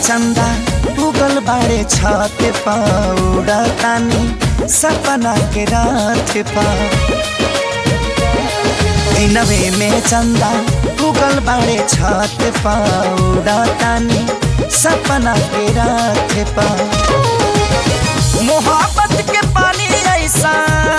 चंदा उगल बाड़े छत पाउडा तानी सपना के रात पा दिनवे में चंदा उगल बाड़े छत पाउडा तानी सपना के रात पा मोहब्बत के पानी ऐसा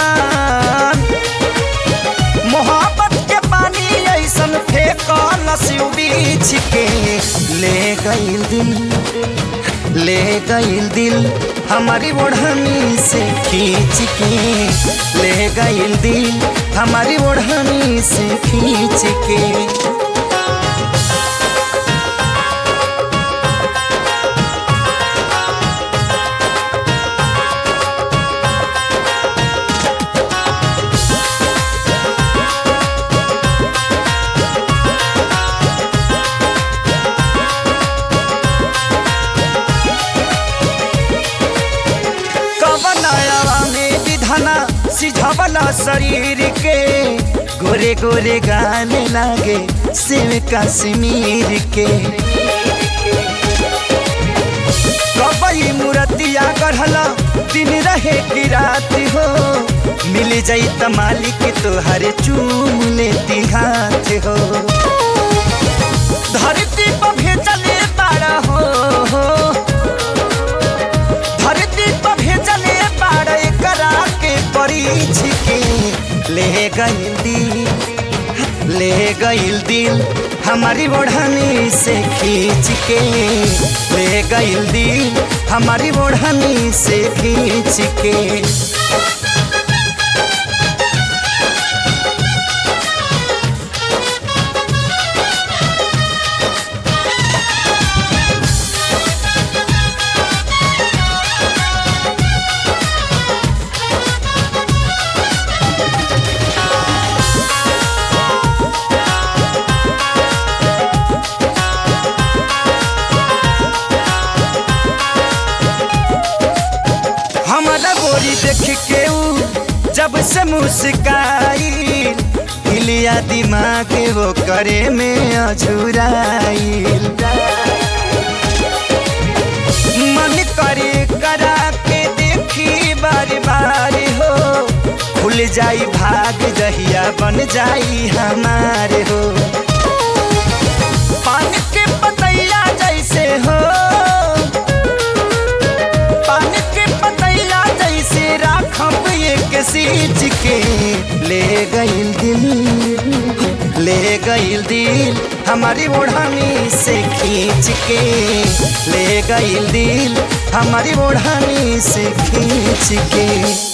मोहब्बत के पानी ऐसन फेंकल शिव बीछ के ले गईल दिल ले गईल दिल हमारी ओढ़नी से खींच के ले गईल दिल हमारी ओढ़नी से खींच के कवनायावा में विधना सिझवला शरीर के गोरे गोरे गाने लागे शिव कश्मीर के कबई मूर्तिया गढ़ला दिन रहे की रात हो मिल जाई त मालिक तोहर चूम लेती हाथ हो धरती पर भेजले बाड़ा हो धरती पर भेजले बाड़े करा के परीछ के ले गईल दिल ले गईल दिल हमारी ओढ़नी से खींच के ले गईल दिल हमारी ओढ़नी से खींच के हमारा गोरी देख के ऊ जब से मुस्काई हिलिया दिमाग वो करे में अझुराइल मन करे करा के देखी बार बार हो खुल जाई भाग जहिया बन जाई हमारे हो पानी के पतैया जैसे हो पानी के पतैया जैसे राखब एक सींच के ले गईल दिल ले गईल दिल हमारी ओढ़नी से खींच के ले गईल दिल हमारी ओढ़नी से खींच के